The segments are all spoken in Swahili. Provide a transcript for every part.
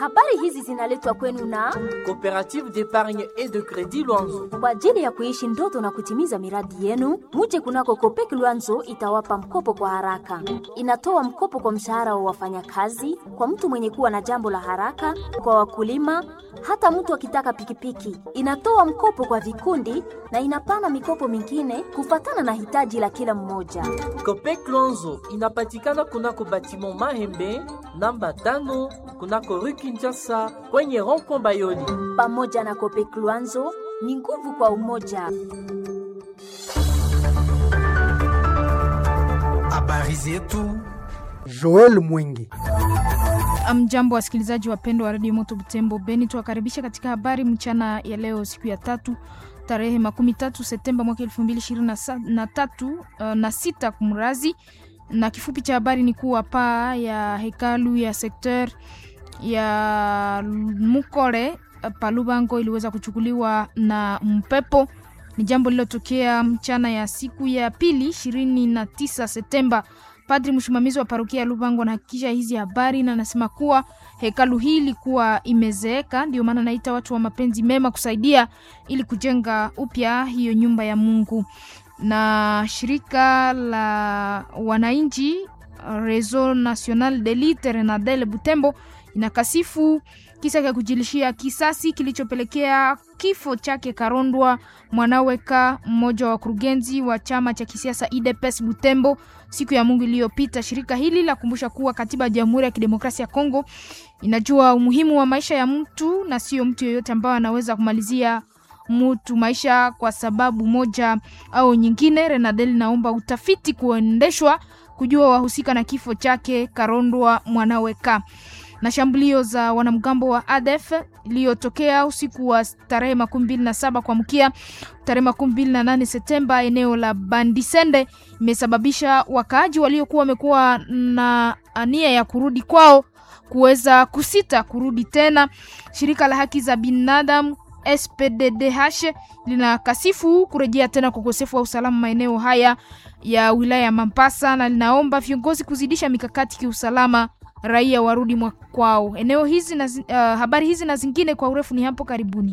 Habari hizi zinaletwa kwenu na Coopérative d'épargne et de crédit Luanzo. kwa ajili ya kuishi ndoto na kutimiza miradi yenu. Muje kunako Kopek Luanzo itawapa mkopo kwa haraka. Inatoa mkopo kwa mshahara wa wafanyakazi, kwa mtu mwenye kuwa na jambo la haraka, kwa wakulima, hata mtu akitaka pikipiki. Inatoa mkopo kwa vikundi na inapana mikopo mingine kufatana na hitaji la kila mmoja. Copec Luanzo inapatikana kunako batiment Mahembe namba tano kunako rue Kinshasa kwenye rond-point Bayoli. Pamoja na Kopek Luanzo ni nguvu kwa umoja. Habari zetu Joel Mwingi. Mjambo wasikilizaji wapendwa wa redio Moto Butembo Beni, tuwakaribisha katika habari mchana ya leo, siku ya tatu tarehe makumi tatu Septemba mwaka elfu mbili ishirini na tatu uh, na sita kumrazi. Na kifupi cha habari ni kuwa paa ya hekalu ya sekter ya Mukore Palubango iliweza kuchukuliwa na mpepo. Ni jambo lililotokea mchana ya siku ya pili ishirini na tisa Septemba. Padri msimamizi wa parokia ya Lubango anahakikisha hizi habari na anasema kuwa hekalu hii ilikuwa imezeeka, ndio maana naita watu wa mapenzi mema kusaidia ili kujenga upya hiyo nyumba ya Mungu. Na shirika la wananchi Réseau National de Lutte Renadel Butembo inakasifu kisa cha kujilishia kisasi kilichopelekea kifo chake Karondwa Mwanaweka, mmoja wa wakurugenzi wa chama cha kisiasa IDPS Butembo siku ya Mungu iliyopita. Shirika hili lakumbusha kuwa katiba ya Jamhuri ya Kidemokrasia ya Kongo inajua umuhimu wa maisha ya mtu na sio mtu yeyote ambaye anaweza kumalizia mtu maisha kwa sababu moja au nyingine. Renadel naomba utafiti kuendeshwa kujua wahusika na kifo chake Karondwa Mwanaweka na shambulio za wanamgambo wa ADF iliyotokea usiku wa tarehe makumi mbili na saba kuamkia tarehe makumi mbili na nane Septemba eneo la Bandisende imesababisha wakaaji waliokuwa wamekuwa na nia ya kurudi kwao kuweza kusita kurudi tena. Shirika la haki za binadamu SPDDH linakasifu kurejea tena kwa ukosefu wa usalama maeneo haya ya wilaya ya Mambasa na linaomba viongozi kuzidisha mikakati kiusalama raia warudi kwao. Eneo hizi na, uh, habari hizi na zingine kwa urefu ni hapo karibuni.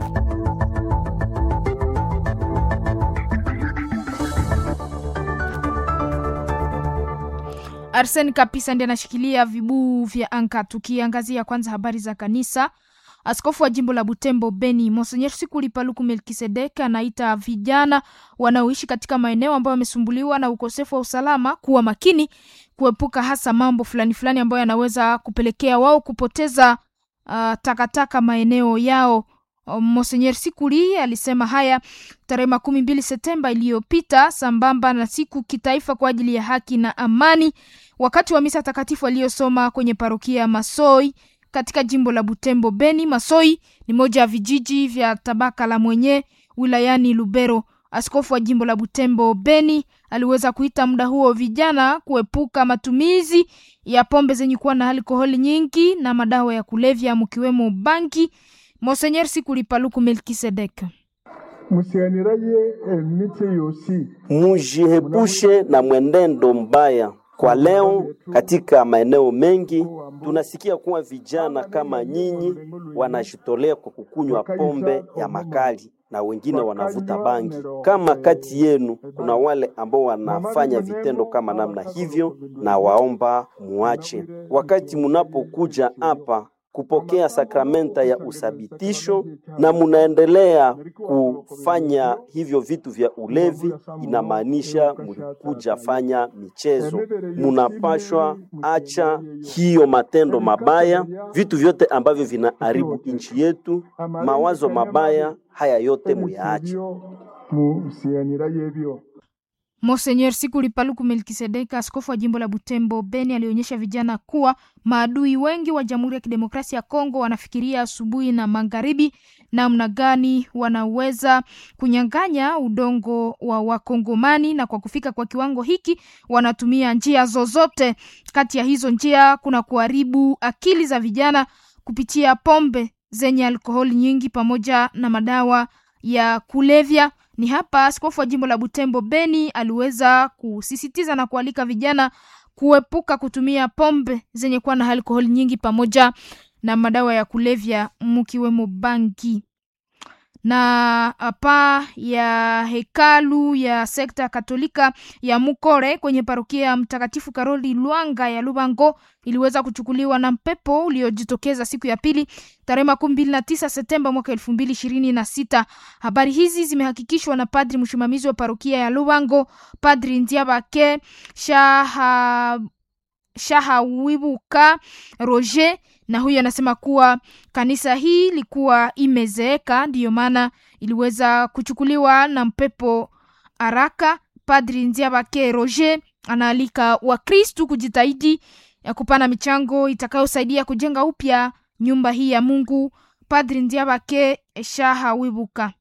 Arsen Kapisa ndiye anashikilia vibuu vya anka. Tukiangazia kwanza habari za kanisa, askofu wa jimbo la Butembo Beni Monsenyer Sikuli Paluku Melkisedek anaita vijana wanaoishi katika maeneo ambayo wamesumbuliwa na ukosefu wa usalama kuwa makini kuepuka hasa mambo fulani fulani ambayo yanaweza kupelekea wao kupoteza uh, takataka maeneo yao. Monsenyer Sikuli alisema haya tarehe makumi mbili Septemba iliyopita sambamba na siku kitaifa kwa ajili ya haki na amani, wakati wa misa takatifu aliyosoma kwenye parokia ya Masoi katika jimbo la Butembo Beni. Masoi ni moja ya vijiji vya tabaka la mwenye wilayani Lubero. Askofu wa jimbo la Butembo Beni aliweza kuita muda huo vijana kuepuka matumizi ya pombe zenye kuwa na alkoholi nyingi na madawa ya kulevya mkiwemo bangi. Monsenyer Sikuli Paluku Melkisedek musiganiraye emiti yosi Mujihepushe na mwenendo mbaya. Kwa leo katika maeneo mengi tunasikia kuwa vijana kama nyinyi wanajitolea kwa kukunywa pombe ya makali na wengine wanavuta bangi. Kama kati yenu kuna wale ambao wanafanya vitendo kama namna hivyo, na waomba muache. Wakati munapokuja hapa kupokea sakramenta ya usabitisho na munaendelea kufanya hivyo vitu vya ulevi, inamaanisha mulikuja fanya michezo. Munapashwa acha hiyo matendo mabaya, vitu vyote ambavyo vinaharibu nchi yetu, mawazo mabaya haya yote muyaache. musiganiraye ebyo Monsenyer Sikuli Paluku Melkisedeka, askofu wa jimbo la Butembo Beni, alionyesha vijana kuwa maadui wengi wa Jamhuri ya Kidemokrasia ya Kongo wanafikiria asubuhi na magharibi namna gani wanaweza kunyang'anya udongo wa Wakongomani, na kwa kufika kwa kiwango hiki wanatumia njia zozote. Kati ya hizo njia kuna kuharibu akili za vijana kupitia pombe zenye alkoholi nyingi pamoja na madawa ya kulevya. Ni hapa askofu wa jimbo la Butembo Beni aliweza kusisitiza na kualika vijana kuepuka kutumia pombe zenye kuwa na alkoholi nyingi pamoja na madawa ya kulevya mkiwemo bangi na paa ya hekalu ya sekta katolika ya Mukore kwenye parokia ya Mtakatifu Karoli Lwanga ya Lubango iliweza kuchukuliwa na mpepo uliojitokeza siku ya pili tarehe makumi mbili na tisa Septemba mwaka elfu mbili ishirini na sita. Habari hizi zimehakikishwa na padri msimamizi wa parokia ya Lubango, Padri Ndiabake Shaha Shahawibuka Roger na huyu anasema kuwa kanisa hii ilikuwa imezeeka, ndiyo maana iliweza kuchukuliwa na mpepo haraka. Padri Nziabake Roger anaalika Wakristu kujitahidi ya kupana michango itakayosaidia kujenga upya nyumba hii ya Mungu. Padri Nziabake Shaha Wibuka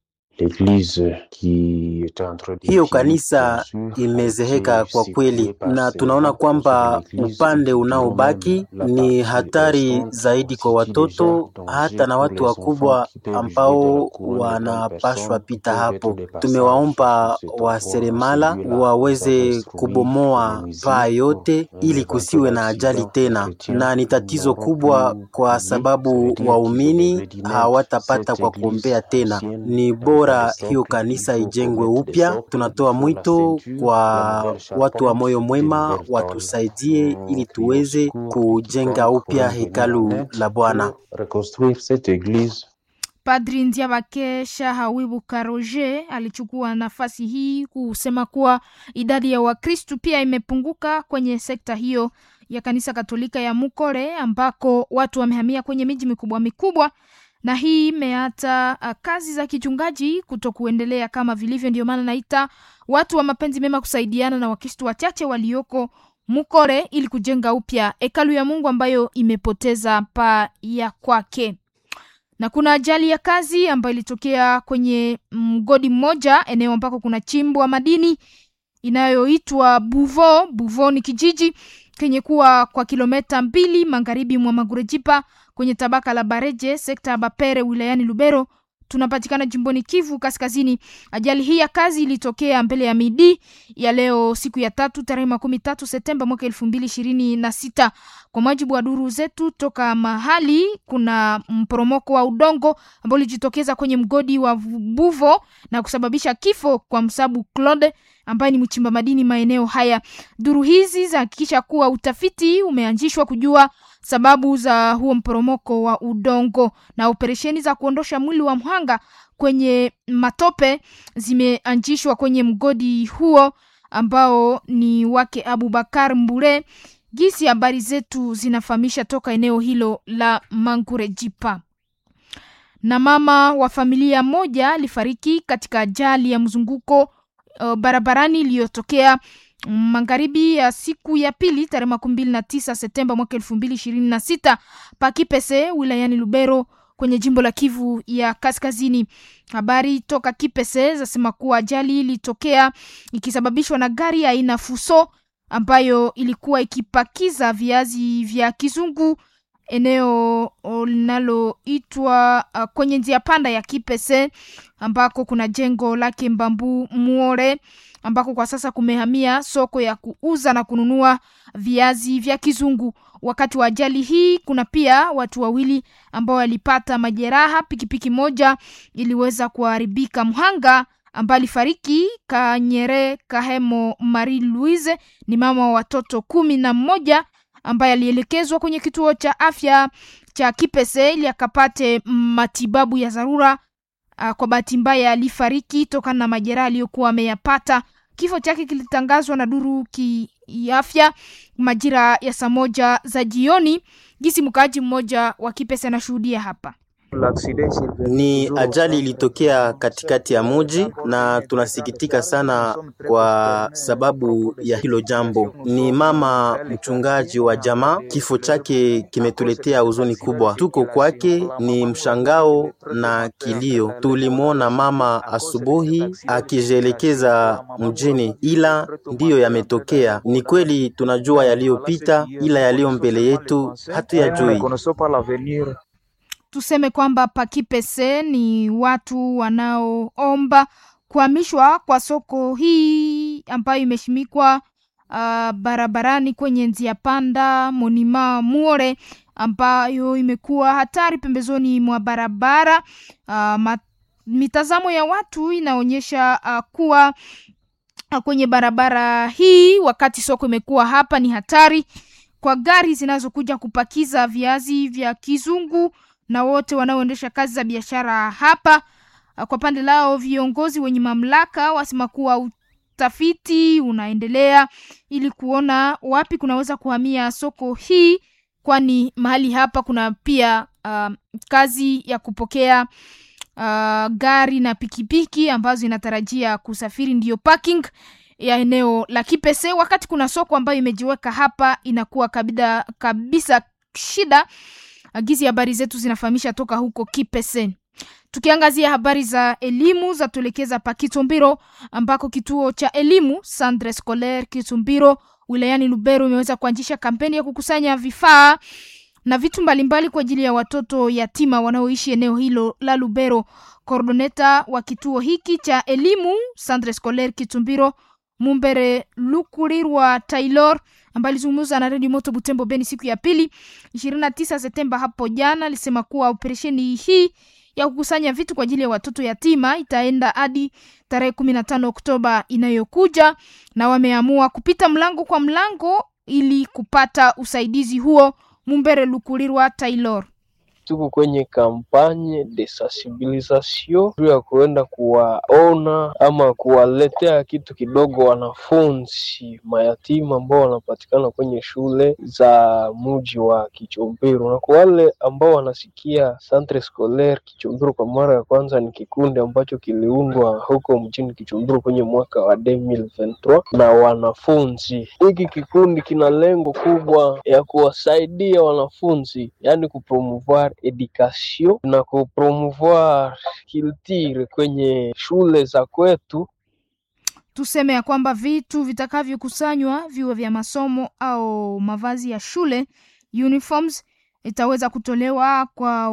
hiyo kanisa imezeheka kwa kweli, na tunaona kwamba upande unaobaki ni hatari zaidi kwa watoto hata na watu wakubwa ambao wanapashwa pita hapo. Tumewaomba waseremala waweze kubomoa paa yote ili kusiwe na ajali tena, na ni tatizo kubwa kwa sababu waumini hawatapata kwa kuombea tena. Ni bora hiyo kanisa ijengwe upya. Tunatoa mwito kwa watu wa moyo mwema watusaidie ili tuweze kujenga upya hekalu la Bwana. Padri Ndiabake Shahawibuka Roger alichukua nafasi hii kusema kuwa idadi ya Wakristu pia imepunguka kwenye sekta hiyo ya kanisa Katolika ya Mukore ambako watu wamehamia kwenye miji mikubwa mikubwa na hii imeata kazi za kichungaji kuto kuendelea kama vilivyo. Ndio maana naita watu wa mapenzi mema kusaidiana na Wakristo wachache walioko Mukore ili kujenga upya hekalu ya Mungu ambayo imepoteza paa ya kwake. Na kuna ajali ya kazi ambayo ilitokea kwenye mgodi mmoja, eneo ambako kuna chimbwa madini inayoitwa Buvo. Buvo ni kijiji kenye kuwa kwa kilometa mbili magharibi mwa Magurejipa kwenye tabaka la Bareje sekta ya Bapere wilayani Lubero tunapatikana jimboni Kivu Kaskazini. Ajali hii ya kazi ilitokea mbele ya midi ya leo siku ya tatu tarehe makumi tatu Septemba mwaka elfu mbili ishirini na sita. Kwa mujibu wa duru zetu toka mahali, kuna mporomoko wa udongo ambao ulijitokeza kwenye mgodi wa Buvo na kusababisha kifo kwa Msabu Claude ambaye ni mchimba madini maeneo haya. Duru hizi zahakikisha kuwa utafiti umeanzishwa kujua sababu za huo mporomoko wa udongo na operesheni za kuondosha mwili wa mhanga kwenye matope zimeanzishwa kwenye mgodi huo ambao ni wake Abubakar Mbure. Gisi habari zetu zinafahamisha toka eneo hilo la Mangurejipa. Na mama wa familia moja alifariki katika ajali ya mzunguko uh, barabarani iliyotokea magharibi ya siku ya pili tarehe makumi mbili na tisa Septemba mwaka elfu mbili ishirini na sita Pakipese wilayani Lubero kwenye jimbo la Kivu ya Kaskazini. Habari toka Kipese zasema kuwa ajali ilitokea ikisababishwa na gari aina Fuso ambayo ilikuwa ikipakiza viazi vya kizungu eneo linaloitwa uh, kwenye njia panda ya Kipese ambako kuna jengo lake Mbambu Muore ambako kwa sasa kumehamia soko ya kuuza na kununua viazi vya kizungu. Wakati wa ajali hii, kuna pia watu wawili ambao walipata majeraha. Pikipiki moja iliweza kuharibika. Mhanga ambaye alifariki Kanyere Kahemo Marie Louise ni mama wa watoto kumi na mmoja ambaye alielekezwa kwenye kituo cha afya cha Kipese ili akapate matibabu ya dharura. Uh, kwa bahati mbaya alifariki tokana na majeraha aliyokuwa ameyapata. Kifo chake kilitangazwa na duru kiafya majira ya saa moja za jioni. Gisi mkaaji mmoja wa Kipese anashuhudia hapa. Ni ajali ilitokea katikati ya muji na tunasikitika sana kwa sababu ya hilo jambo. Ni mama mchungaji wa jamaa, kifo chake kimetuletea huzuni kubwa. Tuko kwake ni mshangao na kilio. Tulimwona mama asubuhi akijielekeza mjini, ila ndiyo yametokea. Ni kweli tunajua yaliyopita, ila yaliyo mbele yetu hatuyajui. Tuseme kwamba Pakipese ni watu wanaoomba kuhamishwa kwa soko hii ambayo imeshimikwa uh, barabarani kwenye njia panda Monima Muore ambayo imekuwa hatari pembezoni mwa barabara. Uh, mitazamo ya watu inaonyesha uh, kuwa uh, kwenye barabara hii wakati soko imekuwa hapa ni hatari kwa gari zinazokuja kupakiza viazi vya kizungu na wote wanaoendesha kazi za biashara hapa. Uh, kwa pande lao viongozi wenye mamlaka wasema kuwa utafiti unaendelea ili kuona wapi kunaweza kuhamia soko hii kwani mahali hapa kuna pia uh, kazi ya kupokea uh, gari na pikipiki ambazo inatarajia kusafiri, ndiyo parking ya eneo la Kipese. Wakati kuna soko ambayo imejiweka hapa, inakuwa kabida, kabisa shida. Agizi habari zetu zinafahamisha toka huko Kipese. Tukiangazia habari za elimu za tuelekeza pa Kitumbiro ambako kituo cha elimu Centre Scolaire Kitumbiro wilayani Lubero imeweza kuanzisha kampeni ya kukusanya vifaa na vitu mbalimbali kwa ajili ya watoto yatima wanaoishi eneo hilo la Lubero. Koordoneta wa kituo hiki cha elimu Centre Scolaire Kitumbiro Mumbere Lukurirwa Taylor ambaye alizungumza na Radio Moto Butembo Beni siku ya pili 29 Septemba hapo jana, alisema kuwa operesheni hii ya kukusanya vitu kwa ajili ya watoto yatima itaenda hadi tarehe kumi na tano Oktoba inayokuja, na wameamua kupita mlango kwa mlango ili kupata usaidizi huo. Mumbere Lukulirwa Taylor tuko kwenye kampanye de sensibilisation juu ya kuenda kuwaona ama kuwaletea kitu kidogo wanafunzi mayatima ambao wanapatikana kwenye shule za muji wa Kichombero, na kwa wale ambao wanasikia Centre Scolaire Kichombero kwa mara ya kwanza, ni kikundi ambacho kiliundwa huko mjini Kichombero kwenye mwaka wa 2023 na wanafunzi. Hiki kikundi kina lengo kubwa ya kuwasaidia wanafunzi, yani kupromouvoir education na kupromouvoir culture kwenye shule za kwetu. Tuseme ya kwamba vitu vitakavyokusanywa viwe vya masomo au mavazi ya shule uniforms, itaweza kutolewa kwa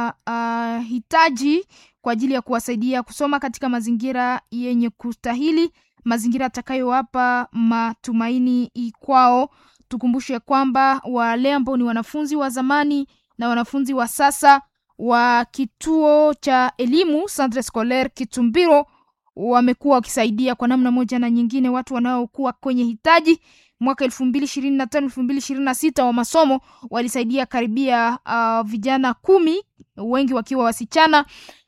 wahitaji uh, kwa ajili ya kuwasaidia kusoma katika mazingira yenye kustahili, mazingira atakayowapa matumaini kwao. Tukumbushe kwamba wale ambao ni wanafunzi wa zamani na wanafunzi wa sasa wa kituo cha elimu Centre Scolaire Kitumbiro wamekuwa wakisaidia kwa namna moja na nyingine watu wanaokuwa kwenye hitaji. Mwaka elfu mbili ishirini na tano elfu mbili ishirini na sita wa masomo walisaidia karibia uh, vijana kumi, wengi wakiwa wasichana,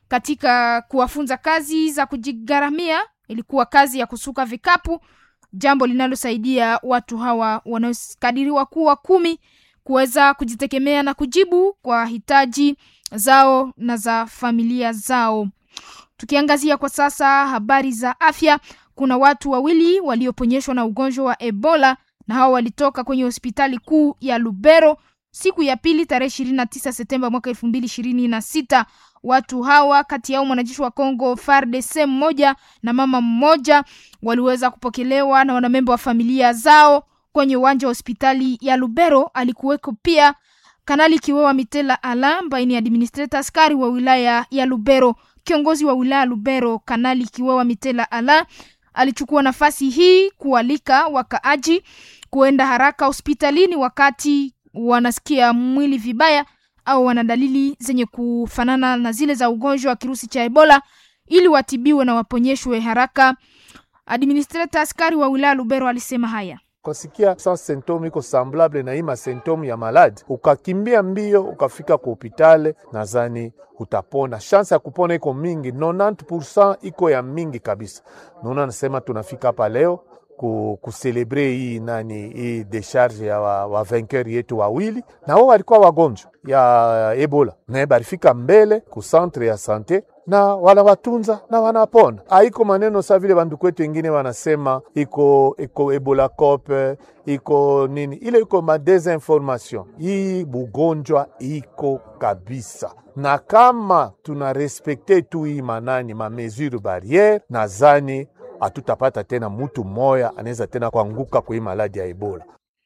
katika kuwafunza kazi za kujigharamia. Ilikuwa kazi ya kusuka vikapu, jambo linalosaidia watu hawa wanaokadiriwa kuwa kumi kuweza kujitegemea na kujibu kwa hitaji zao na za familia zao. Tukiangazia kwa sasa habari za afya, kuna watu wawili walioponyeshwa na ugonjwa wa Ebola na hao walitoka kwenye hospitali kuu ya Lubero siku ya pili tarehe ishirini na tisa Septemba mwaka elfu mbili ishirini na sita. Watu hawa kati yao mwanajeshi wa Kongo FARDC mmoja na mama mmoja waliweza kupokelewa na wanamemba wa familia zao kwenye uwanja wa hospitali ya Lubero. Alikuweko pia Kanali Kiwewa Mitela Ala ambaye ni administrator askari wa wilaya ya Lubero. Kiongozi wa wilaya Lubero, Kanali Kiwewa Mitela Ala alichukua nafasi hii kualika wakaaji kuenda haraka hospitalini wakati wanasikia mwili vibaya au wana dalili zenye kufanana na zile za ugonjwa wa kirusi cha Ebola ili watibiwe na waponyeshwe haraka. Administrator askari wa wilaya Lubero alisema haya ukasikia sa symptome iko semblable na hii masymptome ya maladi, ukakimbia mbio ukafika ku hopitale, nadhani utapona. Chance ya kupona iko mingi, 90% iko ya mingi kabisa. Naona nasema tunafika hapa leo ku, kuselebre hii nani hii decharge ya wa, wa vainqueur yetu wawili, na wao walikuwa wagonjwa ya Ebola na barifika mbele ku centre ya sante na wanawatunza na wanapona. Haiko maneno sa vile bandu kwetu wengine wanasema iko iko ebola cope iko nini, ile iko ma desinformation. Hii bugonjwa iko kabisa, na kama tuna respekte tu hii manani ma mesure barriere, nadhani hatutapata tena mutu moya anaweza tena kuanguka kwa hii maladi ya ebola.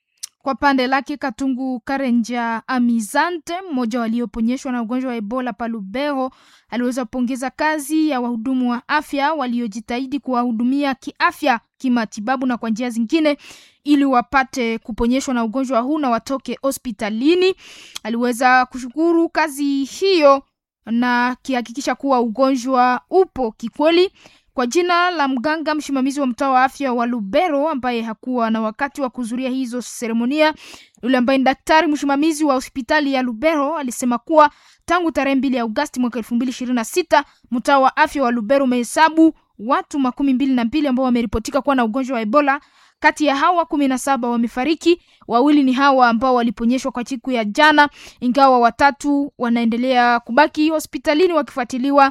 Kwa pande lake Katungu Karenja Amizante, mmoja walioponyeshwa na ugonjwa wa Ebola Palubero, aliweza kupongeza kazi ya wahudumu wa afya waliojitahidi kuwahudumia kiafya, kimatibabu na kwa njia zingine ili wapate kuponyeshwa na ugonjwa huu na watoke hospitalini. Aliweza kushukuru kazi hiyo na kihakikisha kuwa ugonjwa upo kikweli. Kwa jina la mganga msimamizi wa mtaa wa afya wa Lubero ambaye hakuwa na wakati wa kuhudhuria hizo seremonia, yule ambaye ni daktari msimamizi wa hospitali ya Lubero alisema kuwa tangu tarehe mbili ya Agosti mwaka elfu mbili ishirini na sita mtaa wa afya wa Lubero umehesabu watu makumi mbili na mbili ambao wameripotika kuwa na ugonjwa wa Ebola. Kati ya hawa kumi na saba wamefariki, wawili ni hawa ambao waliponyeshwa kwa siku ya jana, ingawa watatu wanaendelea kubaki hospitalini wakifuatiliwa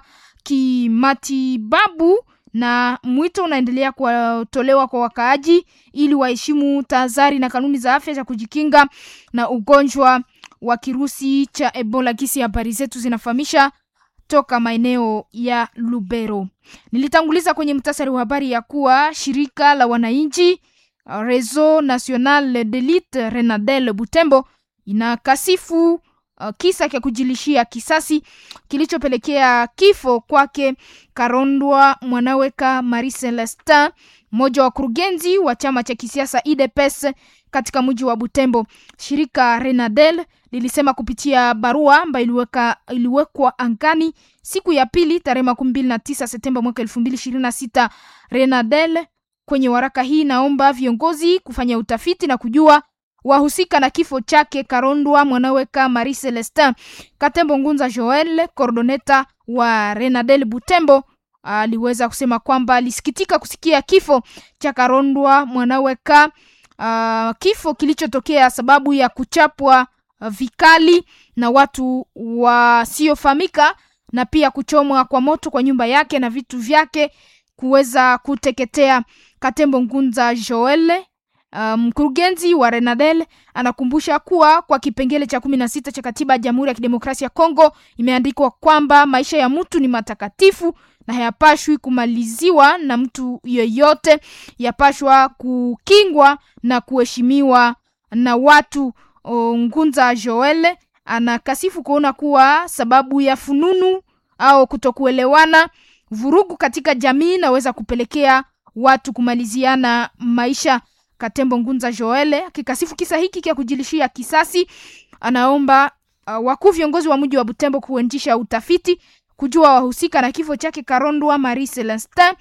kimatibabu na mwito unaendelea kutolewa kwa wakaaji ili waheshimu tahadhari na kanuni za afya za kujikinga na ugonjwa wa kirusi cha Ebola. Kisi habari zetu zinafahamisha toka maeneo ya Lubero. Nilitanguliza kwenye mtasari wa habari ya kuwa shirika la wananchi Réseau National de Lutte Renadel Butembo inakasifu uh, kisa cha kujilishia kisasi kilichopelekea kifo kwake Karondwa Mwanaweka Marie Celestin, mmoja wa wakurugenzi wa chama cha kisiasa UDPS katika mji wa Butembo. Shirika Renadel lilisema kupitia barua ambayo iliweka iliwekwa angani siku ya pili tarehe makumi mbili na tisa Septemba mwaka elfu mbili ishirini na sita. Renadel kwenye waraka hii naomba viongozi kufanya utafiti na kujua wahusika na kifo chake Karondwa Mwanaweka Marie Celestin. Katembo Ngunza Joel, kordoneta wa Renadel Butembo, aliweza kusema kwamba alisikitika kusikia kifo cha Karondwa Mwanaweka, uh, kifo kilichotokea sababu ya kuchapwa uh, vikali na watu wasiofahamika na pia kuchomwa kwa moto kwa nyumba yake na vitu vyake kuweza kuteketea. Katembo Ngunza Joel mkurugenzi um, wa Renadel anakumbusha kuwa kwa kipengele cha kumi na sita cha katiba ya Jamhuri ya Kidemokrasia ya Kongo imeandikwa kwamba maisha ya mtu ni matakatifu na hayapashwi kumaliziwa na mtu yeyote, yapashwa kukingwa na kuheshimiwa na watu. O, Ngunza Joel anakasifu kuona kuwa sababu ya fununu au kutokuelewana, vurugu katika jamii naweza kupelekea watu kumaliziana maisha. Katembo Ngunza Joel akikasifu kisa hiki kia kujilishia kisasi, anaomba uh, wakuu viongozi wa mji wa Butembo kuendesha utafiti kujua wahusika na kifo chake Karondwa Marie Celestin,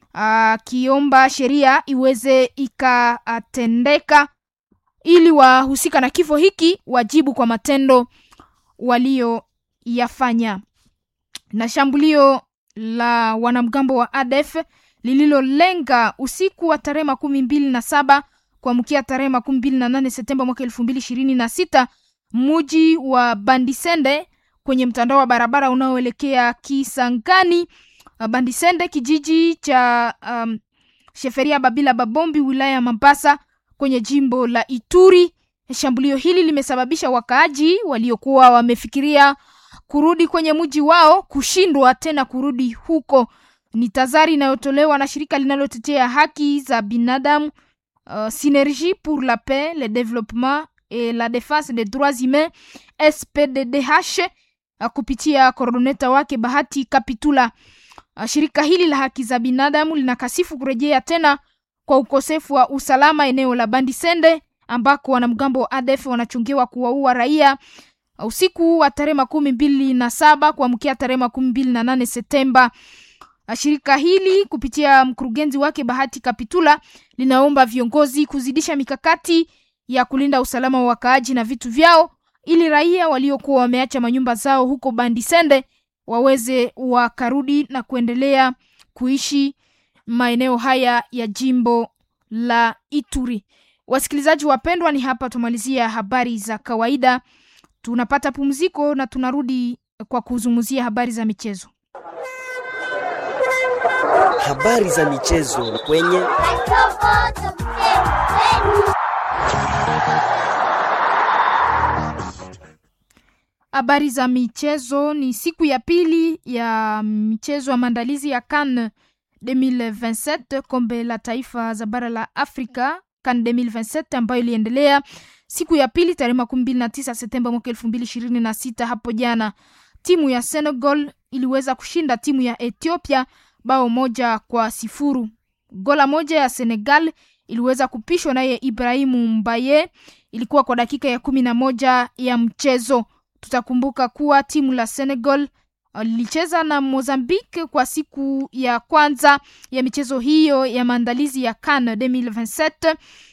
akiomba uh, sheria iweze ikatendeka ili wahusika na kifo hiki wajibu kwa matendo walioyafanya. Na shambulio la wanamgambo wa ADF lililolenga usiku wa tarehe makumi mbili na saba kuamkia tarehe makumi mbili na nane Septemba mwaka elfu mbili ishirini na sita muji wa Bandisende kwenye mtandao wa barabara unaoelekea Kisangani. Bandisende kijiji cha um, Sheferia Babila Babombi wilaya ya Mambasa kwenye jimbo la Ituri. Shambulio hili limesababisha wakaaji waliokuwa wamefikiria kurudi kwenye mji wao kushindwa tena kurudi huko. Ni tazari inayotolewa na shirika linalotetea haki za binadamu uh, Synergie pour la paix le développement et la défense des droits humains SPDDH uh, kupitia koordoneta wake Bahati Kapitula. Uh, shirika hili la haki za binadamu linakasifu kurejea tena kwa ukosefu wa usalama eneo la Bandisende ambako wanamgambo wa ADF wanachungiwa kuwaua raia usiku wa tarehe makumi mbili na saba kuamkia tarehe makumi mbili na nane Septemba. Shirika hili kupitia mkurugenzi wake Bahati Kapitula linaomba viongozi kuzidisha mikakati ya kulinda usalama wa wakaaji na vitu vyao ili raia waliokuwa wameacha manyumba zao huko Bandisende waweze wakarudi na kuendelea kuishi maeneo haya ya jimbo la Ituri. Wasikilizaji wapendwa, ni hapa tumalizia habari za kawaida. Tunapata pumziko na tunarudi kwa kuzungumzia habari za michezo. Habari za michezo kwenye habari za michezo. Ni siku ya pili ya michezo ya maandalizi ya CAN 2027 kombe la taifa za bara la Afrika CAN 2027 ambayo iliendelea siku ya pili tarehe makumi mbili na tisa Septemba mwaka elfu mbili ishirini na sita. Hapo jana timu ya Senegal iliweza kushinda timu ya Ethiopia bao moja kwa sifuru. Gola moja ya Senegal iliweza kupishwa naye Ibrahimu Mbaye, ilikuwa kwa dakika ya kumi na moja ya mchezo. Tutakumbuka kuwa timu la Senegal lilicheza na Mozambique kwa siku ya kwanza ya michezo hiyo ya maandalizi ya CAN 2027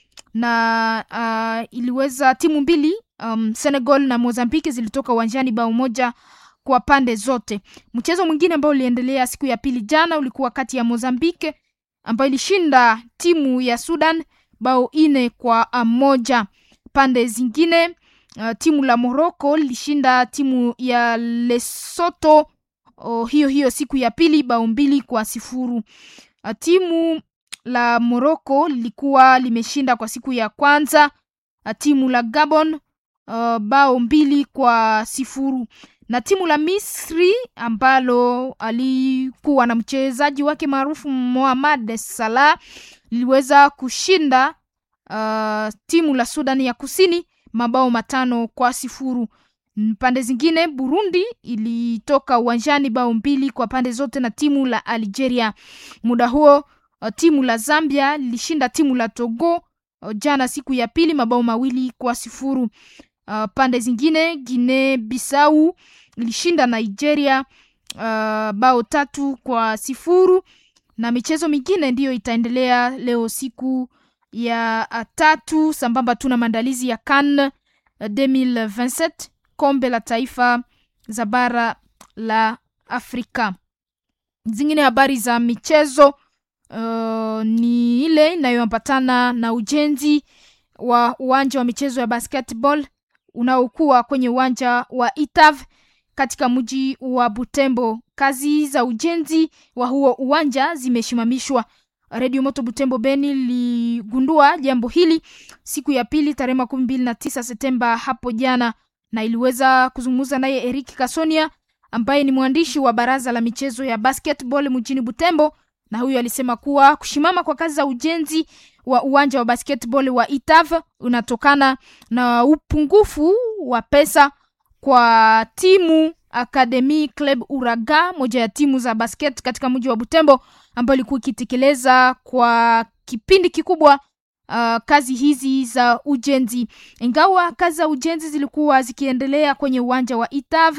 na uh, iliweza timu mbili um, Senegal na Mozambique zilitoka uwanjani bao moja kwa pande zote. Mchezo mwingine ambao uliendelea siku ya pili jana ulikuwa kati ya Mozambique ambayo ilishinda timu ya Sudan bao ine kwa moja. Pande zingine uh, timu la Morocco lilishinda timu ya Lesotho oh, hiyo hiyo siku ya pili bao mbili kwa sifuru. Uh, timu la Morocco lilikuwa limeshinda kwa siku ya kwanza uh, timu la Gabon uh, bao mbili kwa sifuru na timu la Misri ambalo alikuwa na mchezaji wake maarufu Mohamed Salah liliweza kushinda uh, timu la Sudan ya Kusini mabao matano kwa sifuru. Pande zingine Burundi ilitoka uwanjani bao mbili kwa pande zote na timu la Algeria. Muda huo uh, timu la Zambia lilishinda timu la Togo uh, jana siku ya pili mabao mawili kwa sifuru. Uh, pande zingine Guinea Bissau ilishinda Nigeria uh, bao tatu kwa sifuru na michezo mingine ndiyo itaendelea leo siku ya uh, tatu sambamba tu na maandalizi ya CAN uh, 2027 kombe la taifa za bara la Afrika. Zingine habari za michezo uh, ni ile inayoambatana na ujenzi wa uwanja wa michezo ya basketball unaokuwa kwenye uwanja wa Itav katika mji wa Butembo. Kazi za ujenzi wa huo uwanja zimeshimamishwa. Redio Moto Butembo Beni liligundua jambo hili siku ya pili tarehe makumi mbili na tisa Septemba hapo jana, na iliweza kuzungumza naye Eric Kasonia ambaye ni mwandishi wa baraza la michezo ya basketball mjini Butembo, na huyo alisema kuwa kushimama kwa kazi za ujenzi wa uwanja wa basketball wa Itav unatokana na upungufu wa pesa kwa timu Academy Club Uraga, moja ya timu za basket katika mji wa Butembo, ambayo ilikuwa ikitekeleza kwa kipindi kikubwa uh, kazi hizi za ujenzi. Ingawa kazi za ujenzi zilikuwa zikiendelea kwenye uwanja wa Itav,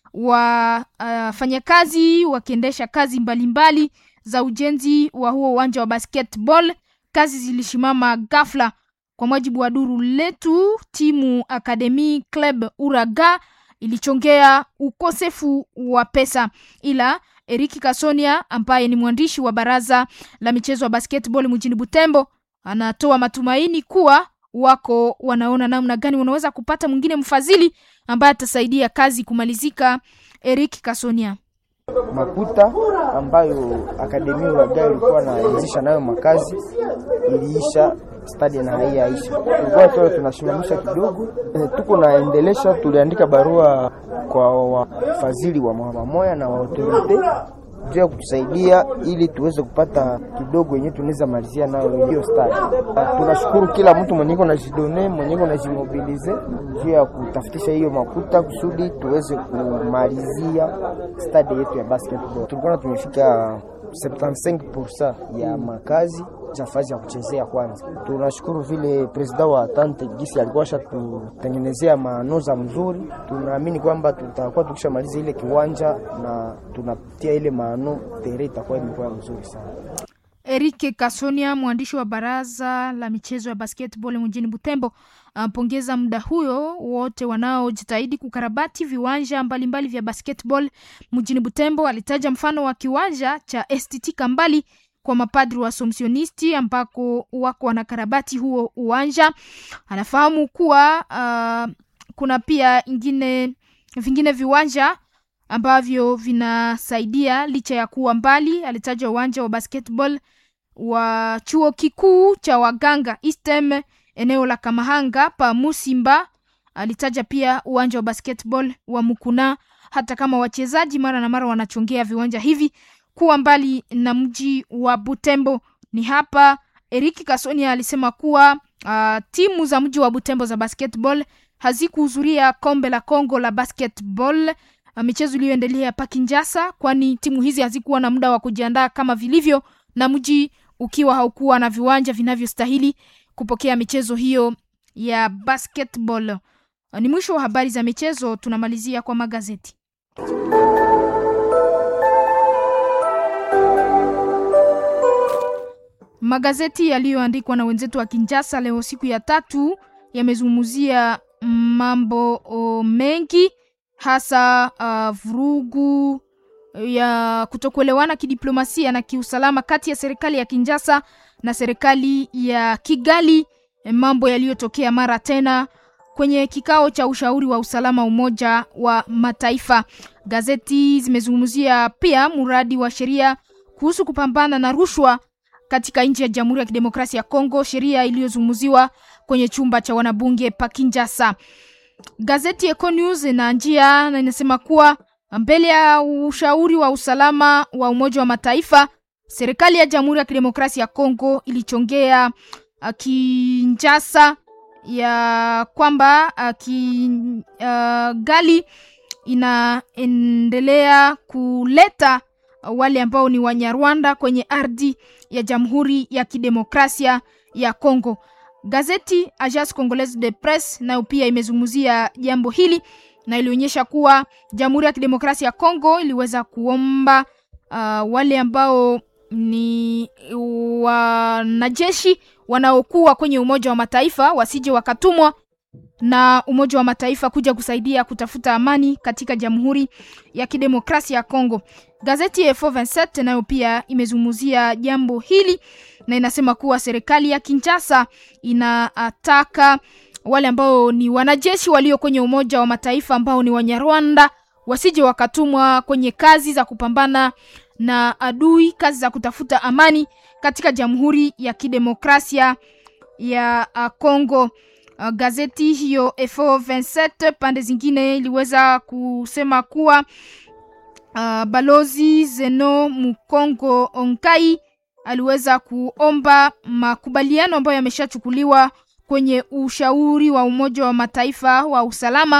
wafanyakazi uh, wakiendesha kazi mbalimbali mbali za ujenzi wa huo uwanja wa basketball, kazi zilishimama ghafla. Kwa mujibu wa duru letu, timu Academy Club Uraga ilichongea ukosefu wa pesa, ila Eriki Kasonia ambaye ni mwandishi wa baraza la michezo ya basketball mjini Butembo anatoa matumaini kuwa wako wanaona namna gani wanaweza kupata mwingine mfadhili ambaye atasaidia kazi kumalizika. Eriki Kasonia makuta ambayo akademia Uraga ilikuwa naanzisha nayo makazi iliisha stadi na hai yaisha, tulikuwa tu tunasimamisha kidogo e, tuko naendelesha. Tuliandika barua kwa wafadhili wa mamoya na wa autorite juu ya kutusaidia ili tuweze kupata kidogo yenyewe tunaweza malizia nayo hiyo stadi. Tunashukuru kila mtu mwenye iko na jidone mwenye iko na jimobilize juu ya kutafutisha hiyo makuta kusudi tuweze kumalizia stadi yetu ya basketball. Tulikuwa tumefika 75% ya makazi nafasi ya kuchezea kwanza. Tunashukuru vile presida wa Tante Gisi alikuwa ashatutengenezea manoza mzuri. Tunaamini kwamba tutakuwa tukishamaliza ile kiwanja na tunapitia ile maano tere itakuwa imekuwa mzuri sana. Erike Kasonia, mwandishi wa baraza la michezo ya basketball mjini Butembo, ampongeza muda huyo wote wanaojitahidi kukarabati viwanja mbalimbali mbali vya basketball mjini Butembo. Alitaja mfano wa kiwanja cha STT Kambali kwa mapadri wa Somsionisti ambako wako wanakarabati huo uwanja. Anafahamu kuwa uh, kuna pia ingine vingine viwanja ambavyo vinasaidia licha ya kuwa mbali. Alitaja uwanja wa basketball wa chuo kikuu cha waganga Istem eneo la Kamahanga pa Musimba. Alitaja pia uwanja wa basketball wa Mukuna, hata kama wachezaji mara na mara wanachongea viwanja hivi kuwa mbali na mji wa Butembo. Ni hapa Eriki Kasonia alisema kuwa uh, timu za mji wa Butembo za basketball hazikuhudhuria kombe la Kongo la basketball uh, michezo iliyoendelea pa Kinshasa, kwani timu hizi hazikuwa na muda wa kujiandaa kama vilivyo, na mji ukiwa haukuwa na viwanja vinavyostahili kupokea michezo hiyo ya basketball. Uh, ni mwisho wa habari za michezo, tunamalizia kwa magazeti. Magazeti yaliyoandikwa na wenzetu wa Kinshasa leo siku ya tatu yamezungumzia mambo o, mengi hasa uh, vurugu ya kutokuelewana kidiplomasia na kiusalama kati ya serikali ya Kinshasa na serikali ya Kigali, mambo yaliyotokea mara tena kwenye kikao cha ushauri wa usalama Umoja wa Mataifa. Gazeti zimezungumzia pia mradi wa sheria kuhusu kupambana na rushwa katika nchi ya Jamhuri ya Kidemokrasia ya Kongo, sheria iliyozungumziwa kwenye chumba cha wanabunge pa Kinshasa. Gazeti Eco News na njia na inasema kuwa mbele ya ushauri wa usalama wa Umoja wa Mataifa, serikali ya Jamhuri ya Kidemokrasia ya Kongo ilichongea uh, Kinshasa ya kwamba uh, Kigali uh, inaendelea kuleta uh, wale ambao ni Wanyarwanda kwenye ardhi ya Jamhuri ya Kidemokrasia ya Kongo. Gazeti Agence Congolaise de Presse nayo pia imezungumzia jambo hili na ilionyesha kuwa Jamhuri ya Kidemokrasia ya Kongo iliweza kuomba uh, wale ambao ni wanajeshi wanaokuwa kwenye Umoja wa Mataifa wasije wakatumwa na Umoja wa Mataifa kuja kusaidia kutafuta amani katika Jamhuri ya Kidemokrasia ya Kongo. Gazeti ya F27 nayo pia imezungumzia jambo hili na inasema kuwa serikali ya Kinshasa inataka wale ambao ni wanajeshi walio kwenye Umoja wa Mataifa ambao ni Wanyarwanda wasije wakatumwa kwenye kazi za kupambana na adui, kazi za kutafuta amani katika Jamhuri ya Kidemokrasia ya Kongo. Uh, gazeti hiyo F27 pande zingine iliweza kusema kuwa uh, balozi Zeno Mukongo Onkai aliweza kuomba makubaliano ambayo yameshachukuliwa kwenye ushauri wa Umoja wa Mataifa wa usalama